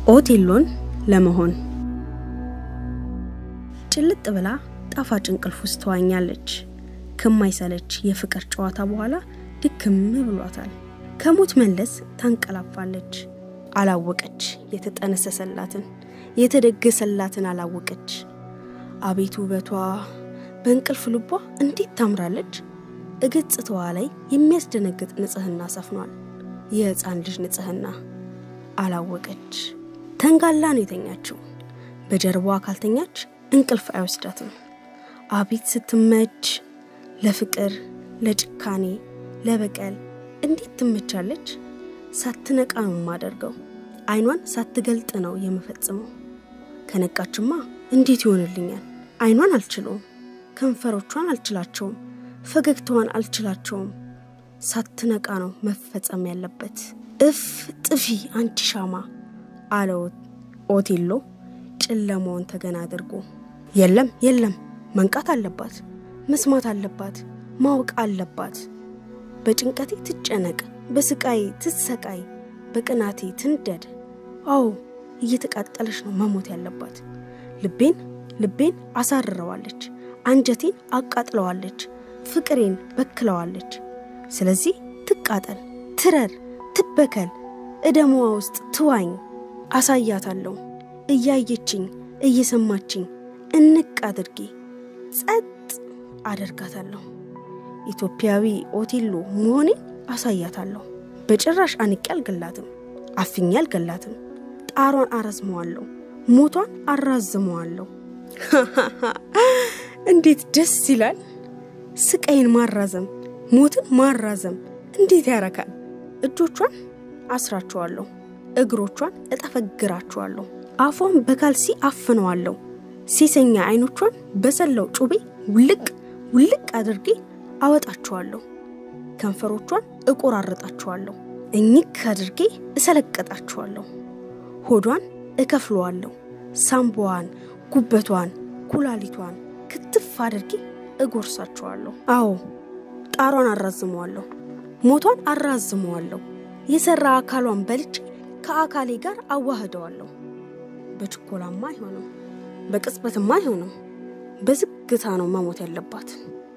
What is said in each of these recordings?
ኦቴሎን ለመሆን ጭልጥ ብላ ጣፋጭ እንቅልፍ ውስጥ ተዋኛለች። ከማይሰለች የፍቅር ጨዋታ በኋላ ድክም ብሏታል። ከሞት መለስ ታንቀላፋለች። አላወቀች የተጠነሰሰላትን የተደገሰላትን አላወቀች። አቤት ውበቷ! በእንቅልፍ ልቧ እንዴት ታምራለች! እገጽታዋ ላይ የሚያስደነግጥ ንጽህና ሰፍኗል። የሕፃን ልጅ ንጽህና አላወቀች። ተንጋላ ነው የተኛችው። በጀርባዋ ካልተኛች እንቅልፍ አይወስዳትም። አቤት ስትመች! ለፍቅር፣ ለጭካኔ፣ ለበቀል እንዴት ትመቻለች! ሳትነቃ ነው የማደርገው። አይኗን ሳትገልጥ ነው የምፈጽመው። ከነቃችማ እንዴት ይሆንልኛል? አይኗን አልችለውም፣ ከንፈሮቿን አልችላቸውም፣ ፈገግታዋን አልችላቸውም። ሳትነቃ ነው መፈጸም ያለበት። እፍ ጥፊ አንቺ ሻማ አለው ኦቴሎ ጨለማውን ተገና አድርጎ። የለም የለም፣ መንቃት አለባት፣ መስማት አለባት፣ ማወቅ አለባት። በጭንቀቴ ትጨነቅ፣ በስቃይ ትሰቃይ፣ በቅናቴ ትንደድ። አዎ እየተቃጠለች ነው መሞት ያለባት። ልቤን ልቤን አሳርረዋለች፣ አንጀቴን አቃጥለዋለች፣ ፍቅሬን በክለዋለች። ስለዚህ ትቃጠል፣ ትረር፣ ትበከል፣ እደሟ ውስጥ ትዋኝ። አሳያታለሁ እያየችኝ እየሰማችኝ እንቅ አድርጌ ጸጥ አደርጋታለሁ። ኢትዮጵያዊ ኦቴሎ መሆኔን አሳያታለሁ። በጭራሽ አንቄ አልገላትም፣ አፍኜ አልገላትም። ጣሯን አረዝመዋለሁ፣ ሞቷን አራዝመዋለሁ። እንዴት ደስ ይላል! ስቃይን ማራዘም፣ ሞትን ማራዘም እንዴት ያረካል! እጆቿን አስራቸዋለሁ፣ እግሮቿን እጠፈግራቸዋለሁ፣ አፏን በካልሲ አፍነዋለሁ። ሴሰኛ አይኖቿን በሰላው ጩቤ ውልቅ ውልቅ አድርጌ አወጣቸዋለሁ። ከንፈሮቿን እቆራረጣቸዋለሁ፣ እኝክ አድርጌ እሰለቀጣቸዋለሁ። ሆዷን እከፍለዋለሁ፣ ሳምቧዋን፣ ጉበቷን፣ ኩላሊቷን ክትፍ አድርጌ እጎርሳቸዋለሁ። አዎ ጣሯን አራዝመዋለሁ፣ ሞቷን አራዝመዋለሁ። የሰራ አካሏን በልጬ ከአካሌ ጋር አዋህደዋለሁ። በችኮላማ አይሆንም፣ በቅጽበትማ አይሆንም። በዝግታ ነው መሞት ያለባት።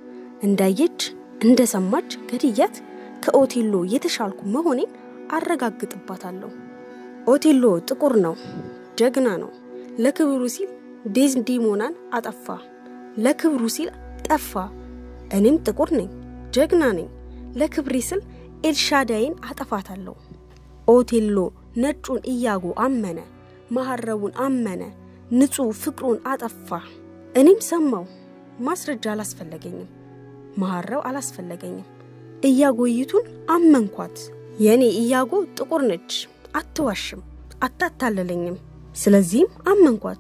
እንዳየች እንደሰማች ገድያት ከኦቴሎ የተሻልኩ መሆኔን አረጋግጥባታለሁ። ኦቴሎ ጥቁር ነው፣ ጀግና ነው። ለክብሩ ሲል ዴዝዲሞናን አጠፋ፣ ለክብሩ ሲል ጠፋ። እኔም ጥቁር ነኝ፣ ጀግና ነኝ። ለክብሬ ስል ኤልሻዳይን አጠፋታለሁ። ኦቴሎ ነጩን እያጎ አመነ፣ መሐረቡን አመነ፣ ንጹሕ ፍቅሩን አጠፋ። እኔም ሰማው። ማስረጃ አላስፈለገኝም፣ መሐረብ አላስፈለገኝም። እያጎይቱን አመንኳት። የእኔ እያጎ ጥቁር ነች፣ አትዋሽም፣ አታታለለኝም። ስለዚህም አመንኳት።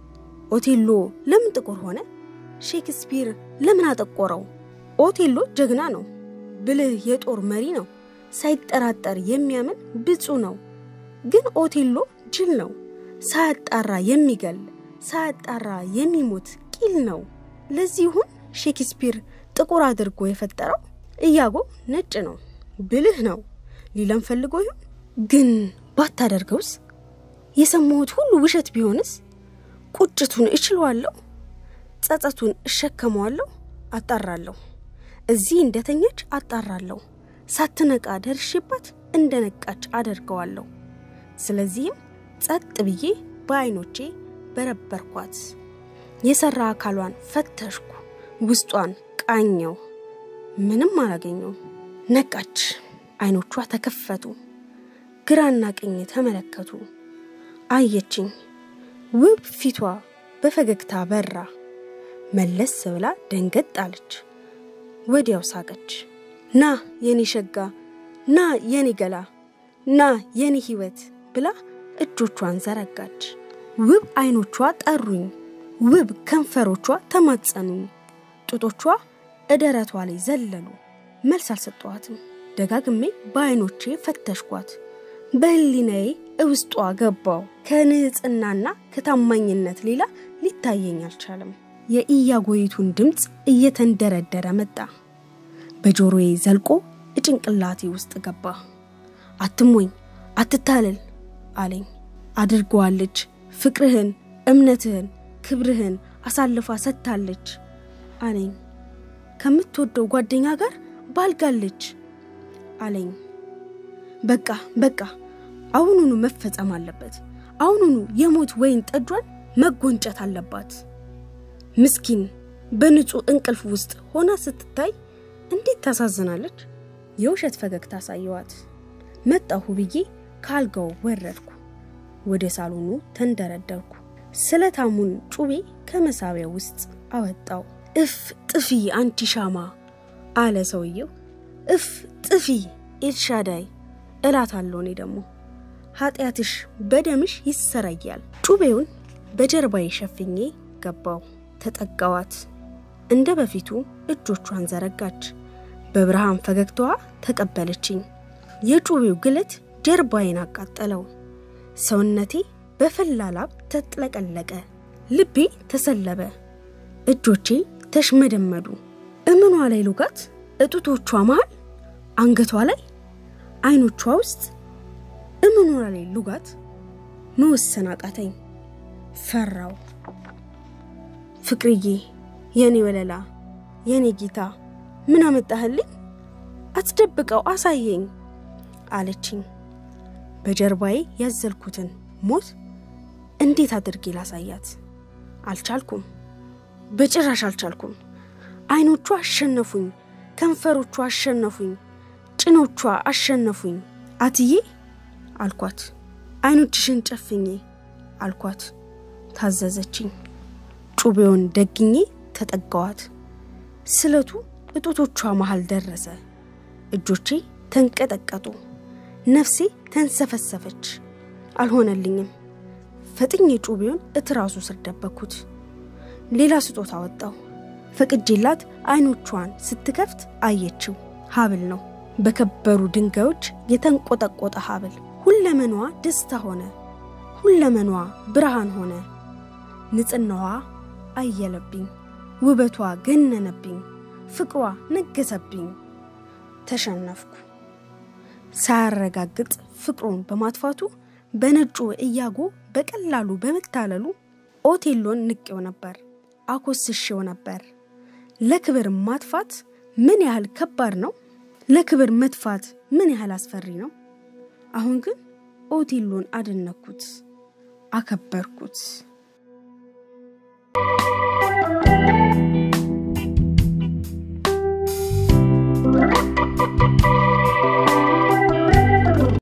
ኦቴሎ ለምን ጥቁር ሆነ? ሼክስፒር ለምን አጠቆረው? ኦቴሎ ጀግና ነው፣ ብልህ የጦር መሪ ነው፣ ሳይጠራጠር የሚያምን ብፁ ነው። ግን ኦቴሎ ጅል ነው፣ ሳያጣራ የሚገል ሳያጣራ የሚሞት ቂል ነው። ለዚህ ይሁን ሼክስፒር ጥቁር አድርጎ የፈጠረው። እያጎ ነጭ ነው፣ ብልህ ነው ሊለም ፈልጎ ይሁን። ግን ባታደርገውስ? የሰማሁት ሁሉ ውሸት ቢሆንስ? ቁጭቱን እችለዋለሁ፣ ጸጸቱን እሸከመዋለሁ፣ አጣራለሁ። እዚህ እንደተኘች አጣራለሁ፣ ሳትነቃ ደርሼባት እንደ ነቃች አደርገዋለሁ። ስለዚህም ጸጥ ብዬ በዐይኖቼ በረበርኳት። የሰራ አካሏን ፈተሽኩ፣ ውስጧን ቃኘው። ምንም አላገኘውም። ነቃች። አይኖቿ ተከፈቱ፣ ግራና ቀኝ ተመለከቱ። አየችኝ። ውብ ፊቷ በፈገግታ በራ። መለስ ብላ ደንገጥ አለች። ወዲያው ሳቀች። ና የኔ ሸጋ፣ ና የኔ ገላ፣ ና የኔ ሕይወት ብላ እጆቿን ዘረጋች። ውብ አይኖቿ ጠሩኝ፣ ውብ ከንፈሮቿ ተማጸኑኝ። ጡቶቿ እደረቷ ላይ ዘለሉ። መልስ አልሰጠኋትም። ደጋግሜ በአይኖቼ ፈተሽኳት። በህሊናዬ እውስጧ ገባው። ከንጽህናና ከታማኝነት ሌላ ሊታየኝ አልቻለም። የኢያጎይቱን ድምፅ እየተንደረደረ መጣ። በጆሮዬ ዘልቆ እጭንቅላቴ ውስጥ ገባ። አትሞኝ፣ አትታለል አለኝ። አድርገዋለች። ፍቅርህን፣ እምነትህን፣ ክብርህን አሳልፋ ሰጥታለች አለኝ። ከምትወደው ጓደኛ ጋር ባልጋለች አለኝ። በቃ በቃ አሁኑኑ መፈጸም አለበት። አሁኑኑ የሞት ወይን ጠጇን መጎንጨት አለባት። ምስኪን በንጹህ እንቅልፍ ውስጥ ሆና ስትታይ እንዴት ታሳዝናለች። የውሸት ፈገግታ አሳየዋት። መጣሁ ብዬ ከአልጋው ወረድኩ። ወደ ሳሎኑ ተንደረደርኩ። ስለታሙን ጩቤ ከመሳቢያ ውስጥ አወጣው። እፍ ጥፊ አንቺ ሻማ አለ ሰውየው። እፍ ጥፊ ኤልሻዳይ እላታለሁ። እኔ ደግሞ ኃጢአትሽ በደምሽ ይሰረያል። ጩቤውን በጀርባዬ ሸፍኜ ገባው። ተጠጋዋት። እንደ በፊቱ እጆቿን ዘረጋች። በብርሃን ፈገግታዋ ተቀበለችኝ። የጩቤው ግለት ጀርባዬን አቃጠለው። ሰውነቴ በፈላ ላብ ተጥለቀለቀ። ልቤ ተሰለበ። እጆቼ ተሽመደመዱ። እምኗ ላይ ሉጋት፣ እጡቶቿ መሃል፣ አንገቷ ላይ፣ አይኖቿ ውስጥ እምኗ ላይ ሉጋት መወሰን አቃተኝ። ፈራው። ፍቅርዬ፣ የኔ ወለላ፣ የኔ ጌታ ምን አመጣህልኝ? አትደብቀው፣ አሳየኝ አለችኝ። በጀርባዬ ያዘልኩትን ሞት እንዴት አድርጌ ላሳያት? አልቻልኩም፣ በጭራሽ አልቻልኩም። አይኖቿ አሸነፉኝ፣ ከንፈሮቿ አሸነፉኝ፣ ጭኖቿ አሸነፉኝ። አትዬ አልኳት። አይኖችሽን ጨፍኜ አልኳት። ታዘዘችኝ። ጩቤውን ደግኜ ተጠጋዋት። ስለቱ እጦቶቿ መሃል ደረሰ። እጆቼ ተንቀጠቀጡ። ነፍሴ ተንሰፈሰፈች። አልሆነልኝም። ፈጥኜ ጩቤውን እትራሱ ስር ደበኩት። ሌላ ስጦታ ወጣው። ፈቅጄላት አይኖቿን ስትከፍት አየችው። ሀብል ነው። በከበሩ ድንጋዮች የተንቆጠቆጠ ሀብል። ሁለመኗ ደስታ ሆነ። ሁለመኗ ብርሃን ሆነ። ንጽናዋ አየለብኝ። ውበቷ ገነነብኝ። ፍቅሯ ነገሰብኝ። ተሸነፍኩ። ሳያረጋግጥ ፍቅሩን በማጥፋቱ በነጩ እያጎ በቀላሉ በመታለሉ ኦቴሎን ንቄው ነበር፣ አኮስሼው ነበር። ለክብር ማጥፋት ምን ያህል ከባድ ነው! ለክብር መጥፋት ምን ያህል አስፈሪ ነው! አሁን ግን ኦቴሎን አደነኩት፣ አከበርኩት።